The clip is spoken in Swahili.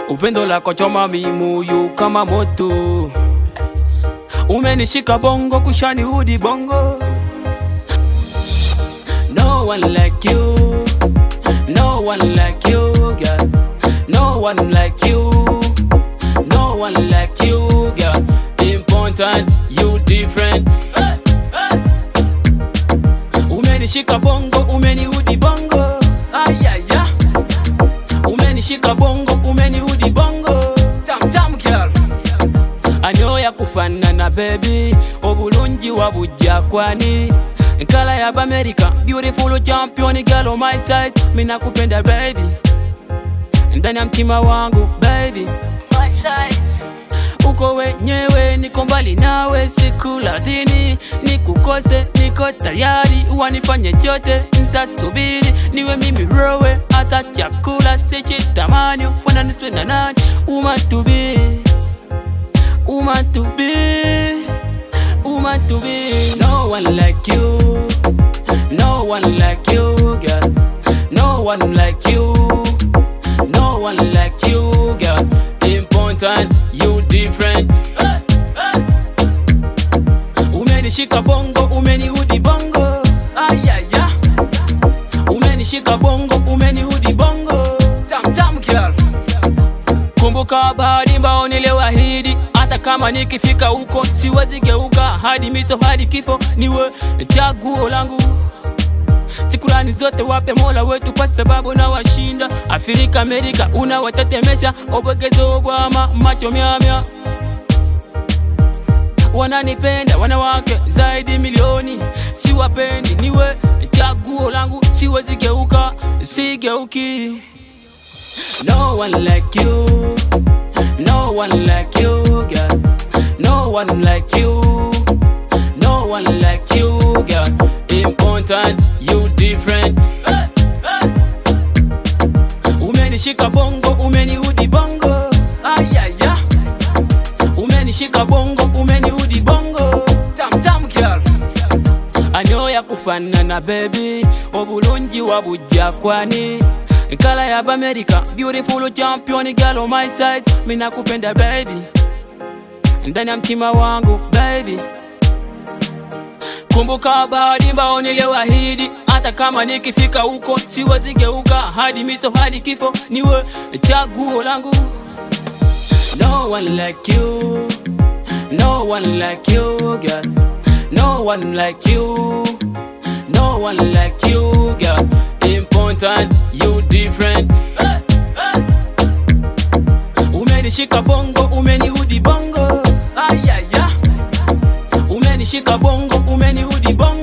upendo lako choma mimoyo kama moto, umenishika bongo kushani hudi bongo. No one like you, no one like you, girl. No one like you, no one like you, girl. Important, you different. Umenishika bongo, umenihudi bongo. Ayaya. Umenishika bongo, umenihudi bongo. Tam tam girl. Anyoya kufanana baby, obulungi wabujja kwani nkala ya America, beautiful champion girl on my side, mina kupenda baby, ndani ya mtima wangu baby, my side uko wenyewe, niko mbali nawe, sikula dini nikukose, niko tayari, wanifanye chote, ntasubiri niwe mimi rowe, hata chakula sichitamani, fananitwe na nani, umatubi umatubi umatubi, no one like you, no one like you, girl, no one like you, no one like you, girl, important, you different. Umenishika bongo, umenihudi bongo, ayaya. Umenishika bongo, umenihudi bongo, tam tam girl. Kumbuka bahari mbao niliwahidi, hata kama nikifika huko siwezi geuka, hadi mito hadi kifo, niwe chaguo langu. Shukrani zote wape Mola wetu kwa sababu na washinda Afrika, Amerika unawatetemesha, obogezo obwama macho myamya wananipenda wanawake zaidi milioni, siwapendi, niwe chaguo langu, siwezi geuka, sigeuki. No one like you, no one like you, girl. No one like you, no one like you, girl. Important, you different. Umenishika bongo, umenihudi bongo, ayaya. Umenishika bongo, umenihudi bongo, tam tam girl. Anyoya kufanana baby, obulungi wabujja kwani nkala ya America, beautiful champion girl on my side, mina kupenda baby, ndani ya mtima wangu baby. Kumbuka bahari mbao niliwahidi, hata kama nikifika huko siwezi geuka, hadi mito hadi kifo, niwe chaguo langu. No one like you, no one like you, girl. No one like you, no one like you, girl. Important, you different. Umenishika bongo, umenihudi bongo, ayaya. Umenishika bongo, umenihudi bongo.